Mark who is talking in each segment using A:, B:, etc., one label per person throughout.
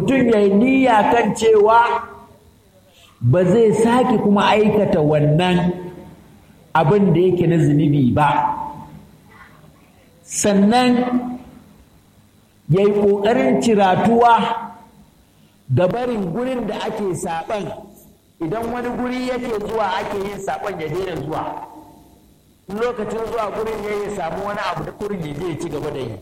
A: mutum ya yi niyya kan cewa ba zai sake kuma aikata wannan abin da yake na zunubi ba sannan ya yi ƙoƙarin ciratuwa ga barin gurin da ake saɓan idan wani guri yake zuwa ake yin saɓon ya daina zuwa lokacin zuwa gurin ya yi samu wani abu da kurin ya je ya ci gaba da yi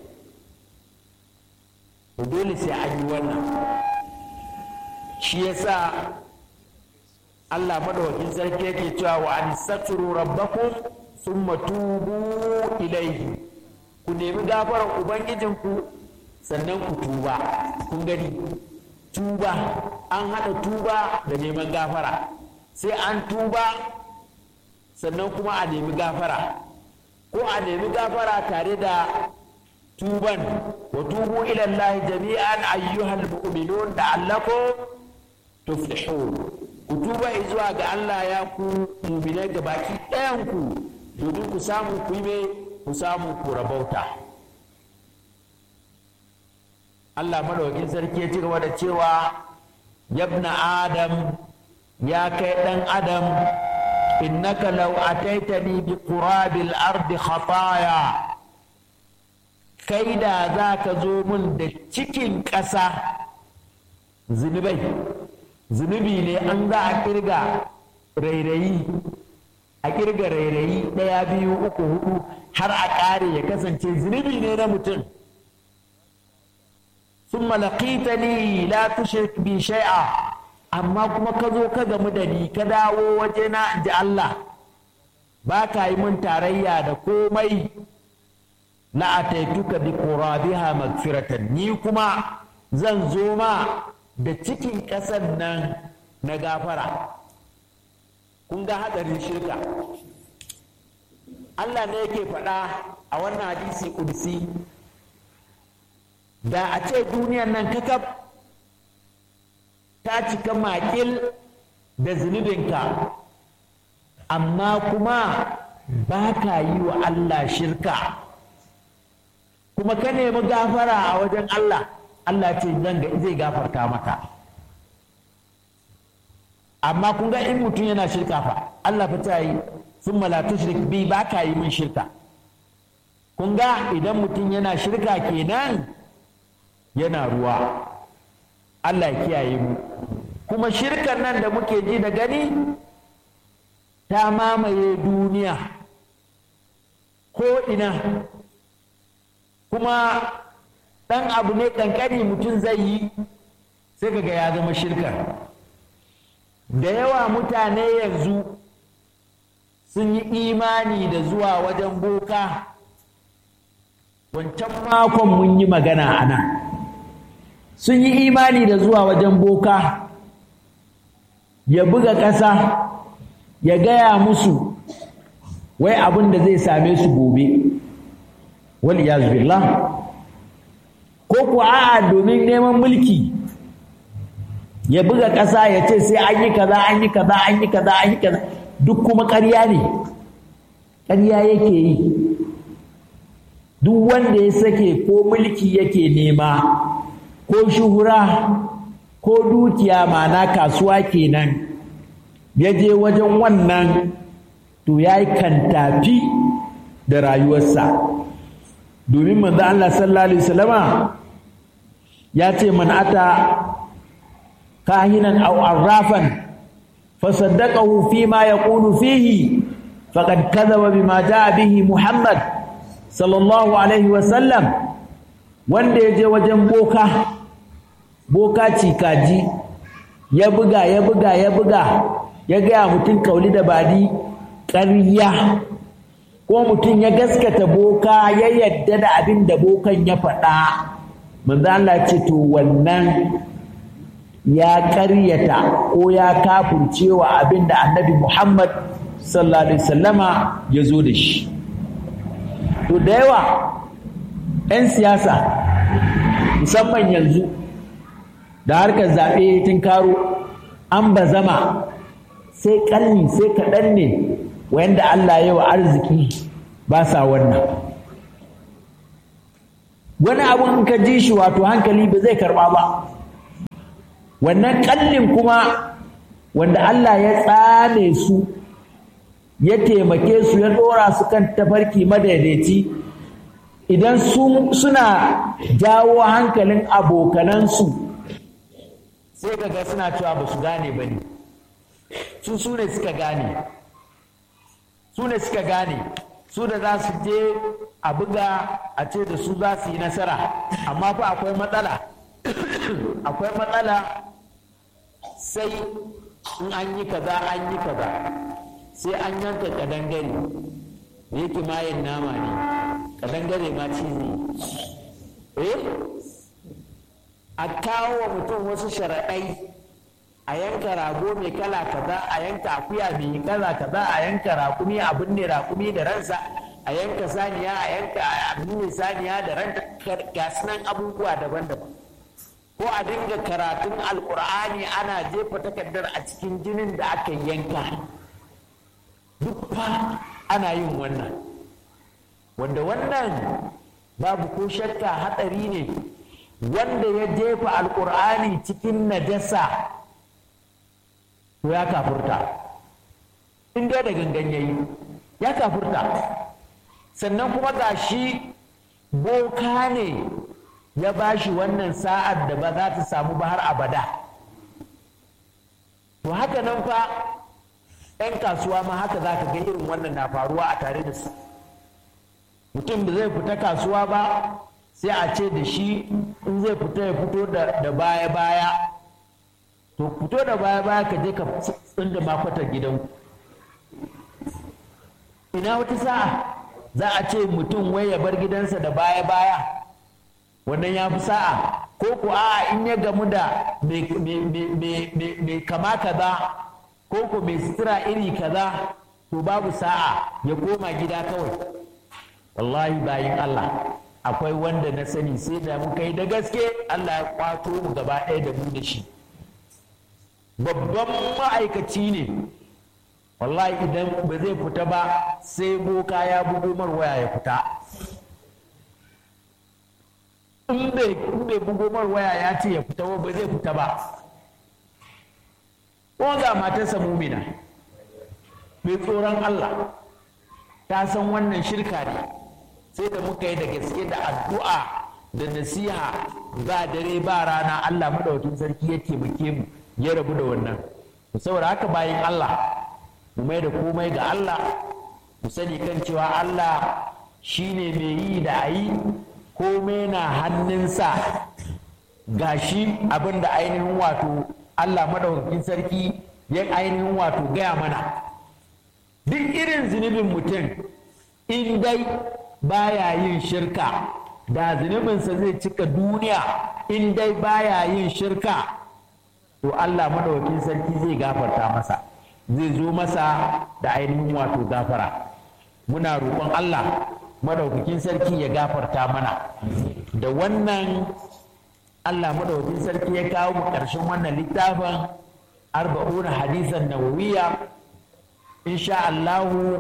A: dole sai an yi wannan shi yasa Allah madawakin sarki yake cewa wa an saturu rabbakum thumma tubu ilayhi ku nemi gafarar ubangijinku sannan ku tuba kun gani tuba an haɗa tuba da neman gafara sai an tuba sannan kuma a nemi gafara ko a nemi gafara tare da tuban wa tubu ila Allah jami'an ayyuhal mu'minun la'allakum tuflihun ku tuba zuwa ga Allah ya ku mu'minai da baki ɗayan ku domin ku samu ku yi ku samu ku rabauta Allah madaukakin sarki ya ci gaba da cewa yabna adam ya kai ɗan adam innaka law ataitani bi qurabil ardi khataya kai da za ka zo min da cikin ƙasa zunubai zunubi ne an za a kirga rairayi a kirga rairayi ɗaya biyu uku hudu har a ƙare ya kasance zunubi ne na mutum sun malakita ni la tushrik bi shay'a amma kuma ka zo ka gamu da ni ka dawo wajena in ji Allah ba ka yi mun tarayya da komai la ataituka bi qurabiha magfiratan ni kuma zan zo ma da cikin ƙasar nan na gafara kun ga hadarin shirka Allah ne yake faɗa a wannan hadisi kursi da a ce duniyan nan kakaf ta cika makil da zunubinka amma kuma ba ka yi wa Allah shirka kuma ka nemi gafara a wajen Allah Allah ce zan zai gafarta maka amma kun ga in mutum yana shirka fa Allah fa ta yi sun la tushrik bi ba ka yi min shirka kun ga idan mutum yana shirka kenan yana ruwa Allah ya kiyaye mu kuma shirkan nan da muke ji da gani ta mamaye duniya ko ina kuma ɗan abu ne ƙanƙani mutum zai yi sai kaga ya zama shirka da yawa mutane yanzu sun yi imani da zuwa wajen boka wancan makon mun yi magana a nan sun yi imani da zuwa wajen boka ya buga ƙasa ya gaya musu wai abin da zai same su gobe wal billah ko ku a'a domin neman mulki ya buga ƙasa ya ce sai an yi kaza an yi kaza an yi kaza an yi kaza duk kuma ƙarya ne ƙarya yake yi duk wanda ya sake ko mulki yake nema ko shuhura ko dukiya mana kasuwa kenan ya je wajen wannan to ya yi kantafi da rayuwarsa domin manzo Allah sallallahu alaihi wasallama ya ce man ata kahinan aw arrafan fasaddaqahu fima yaqulu fihi faqad kadhaba bima jaa bihi Muhammad sallallahu alaihi wasallam wanda ya je wajen boka boka cikaji ya buga ya buga ya buga ya gaya mutum kauli da badi ƙarya ko mutum ya gaskata boka ya yadda da abin da bokan ya faɗa manzo Allah ce to wannan ya ƙaryata ko ya kafurcewa abin da annabi Muhammad sallallahu alaihi wasallama ya zo da shi to da yawa 'yan siyasa musamman yanzu da harkar zaɓe tun karo an ba zama sai ƙarni sai kaɗan ne wanda Allah ya wa arziki ba sa wannan wani abun ka ji shi wato hankali ba zai karɓa ba wannan kallin kuma wanda Allah ya tsame su ya taimake su ya dora su kan tafarki madaidaici idan suna jawo hankalin abokanansu sai kaga suna cewa ba su gane ba ne su su ne suka gane su ne suka gane su da za su je a buga a ce da su za su yi nasara amma fa akwai matsala akwai matsala sai in an yi kaza an yi kaza sai an yanka kadangare da yake mayin nama ne kadangare ma cizi eh a kawo wa mutum wasu sharaɗai a yanka rago mai kala kaza a yanka akuya mai kala kaza a yanka rakumi a binne rakumi da ransa a yanka saniya a yanka a binne saniya da ranta gasunan abubuwa daban-daban ko a dinga karatun alkur'ani ana jefa takardar a cikin jinin da aka yanka duk fa ana yin wannan wanda wannan babu ko shakka hatsari ne wanda ya jefa alkur'ani cikin najasa to ya kafurta in dai da gangan yayi ya kafurta sannan kuma ga shi boka ne ya ba shi wannan sa'ar da ba za ta samu ba har abada to haka nan fa 'yan kasuwa ma haka za ka ga irin wannan na faruwa a tare da su mutum da zai fita kasuwa ba sai a ce da shi in zai fita ya fito da baya-baya to fito da baya-baya ka je ka tsinda makwatar gidanku ina wata sa'a za a ce mutum wai ya bar gidansa da baya-baya wannan ya fi sa'a ko ku a in ya gamu da mai kama kaza ko ku mai sutura iri kaza to babu sa'a ya koma gida kawai wallahi bayin Allah akwai wanda na sani sai da muka yi da gaske Allah ya kwato mu gaba ɗaya da mu da shi babban ma'aikaci ne wallahi idan ba zai fita ba sai boka ya bugo mar waya ya fita in bai bugo mar waya ya ce ya fita ba zai fita ba ko ga matarsa mumina mai tsoron Allah ta san wannan shirka ne sai da muka yi da gaske da addu'a da nasiha ba dare ba rana Allah madaukakin sarki ya taimake mu ya rabu da wannan saboda haka bayan Allah mu mai da komai ga Allah mu sani kan cewa Allah shine mai yi da ayi komai na hannunsa gashi abin da ainihin wato Allah madaukakin sarki ya ainihin wato gaya mana duk irin zunubin mutum in dai baya yin shirka da zunubinsa zai cika duniya in dai baya yin shirka to Allah madaukakin sarki zai gafarta masa zai zo masa da ainihin wato gafara muna roƙon Allah madaukakin sarki ya gafarta mana da wannan Allah madaukakin sarki ya kawo mu ƙarshen wannan littafin arba'una hadisan nawawiya insha Allahu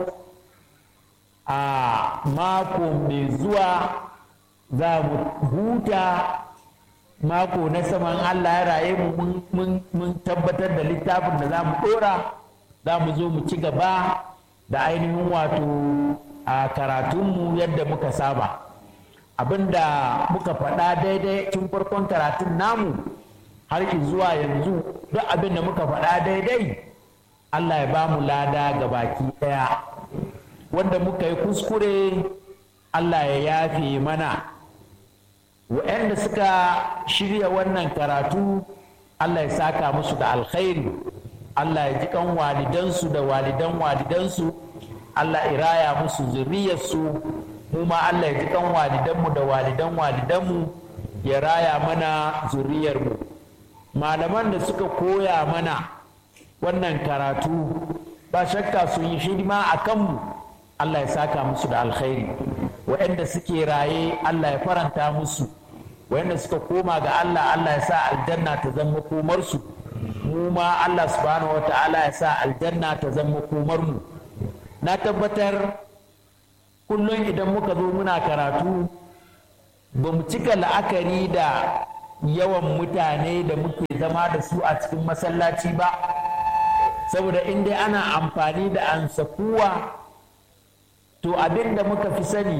A: a mako mai zuwa za mu huta mako na saman Allah ya raye mu mun tabbatar da littafin da za mu ɗora za mu zo mu ci gaba da ainihin wato a karatunmu yadda muka saba abinda muka faɗa daidai tun farkon karatun namu har zuwa yanzu duk abin da muka faɗa daidai Allah ya ba mu lada ga baki ɗaya wanda muka yi kuskure Allah ya yafe mana wa'anda suka shirya wannan karatu Allah ya saka musu da alkhairi Allah ya ji kan walidansu da walidan walidansu Allah ya raya musu zuriyarsu mu ma Allah ya ji kan walidanmu da walidan walidanmu ya raya mana zuriyarmu malaman da suka koya mana wannan karatu ba shakka sun yi hidima a kanmu Allah ya saka musu da alkhairi waɗanda suke raye Allah ya faranta musu waɗanda suka koma ga Allah Allah ya sa aljanna ta zama komarsu mu ma Allah subhanahu wa ta'ala ya sa aljanna ta zama komarmu na tabbatar kullum idan muka zo muna karatu ba mu cika la'akari da yawan mutane da muke zama da su a cikin masallaci ba saboda in dai ana amfani da ansakuwa to abin da muka fi sani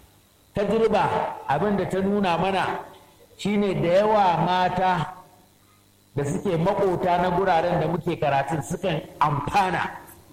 A: tajriba abin da ta nuna mana shine da yawa mata da suke makota na guraren da muke karatun sukan amfana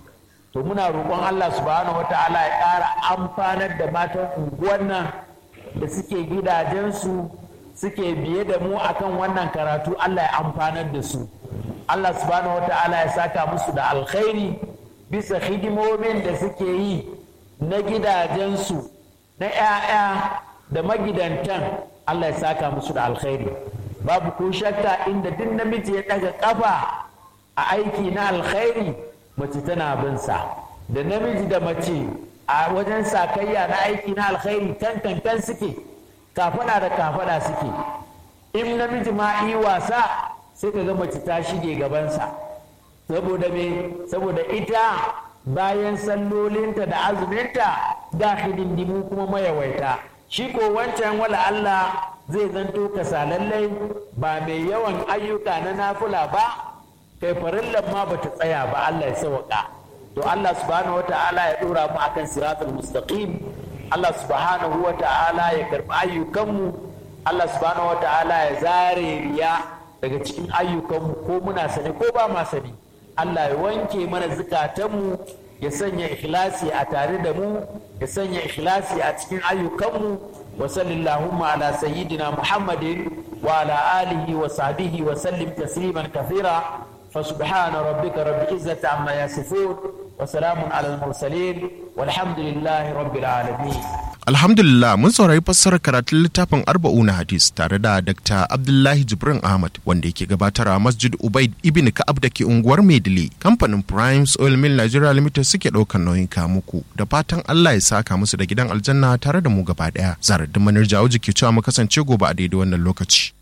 A: to muna roƙon Allah subhanahu wata'ala ya ƙara amfanar da matan unguwar nan da suke gidajensu suke biye da mu akan wannan karatu Allah ya amfanar da su Allah subhanahu wata'ala ya saka musu da alkhairi bisa hidimomin da suke yi na gidajensu na 'ya'ya da magidantan Allah ya saka musu da alkhairi babu ko shakka inda duk namiji ya ɗaga ƙafa a aiki na alkhairi mace tana bin sa da namiji da mace a wajen sakayya na aiki na alkhairi kan kankan suke kafada da kafada suke in namiji ma yi wasa sai ka ga mace ta shige gabansa saboda me saboda ita bayan sallolinta da azuminta ga hidindimu kuma mayawaita shi ko wancan wala Allah zai zanto kasalallai ba mai yawan ayyuka na nafula ba kai farillan ma bata tsaya ba Allah ya sauka to Allah subhanahu wata'ala ya dora mu akan siratul mustaqim Allah subhanahu wata'ala ya karbi ayyukanmu Allah subhanahu wata'ala ya zare riya daga cikin ayyukanmu ko muna sani ko ba ma sani Allah ya wanke mana zukatanmu ya sanya ikhlasi a tare da mu ya sanya ikhlasi a cikin ayyukanmu wa sallallahu ala sayyidina muhammadin wa ala alihi wa sahbihi wa sallim tasliman kathira فسبحان ربك رب العزة عما يصفون وسلام على المرسلين والحمد لله رب العالمين
B: Alhamdulillah mun saurari fassarar karatun littafin arba'una hadis tare da Dr. Abdullahi Jibrin Ahmad wanda yake gabatar a Masjid Ubaid Ibn Ka'ab da ke unguwar Maidile. Kamfanin Primes Oil Mill Nigeria Limited suke ɗaukar nauyin muku da fatan Allah ya saka musu da gidan aljanna tare da mu gaba ɗaya. Zarar da manar jawo jiki cewa mu kasance gobe a daidai wannan lokaci.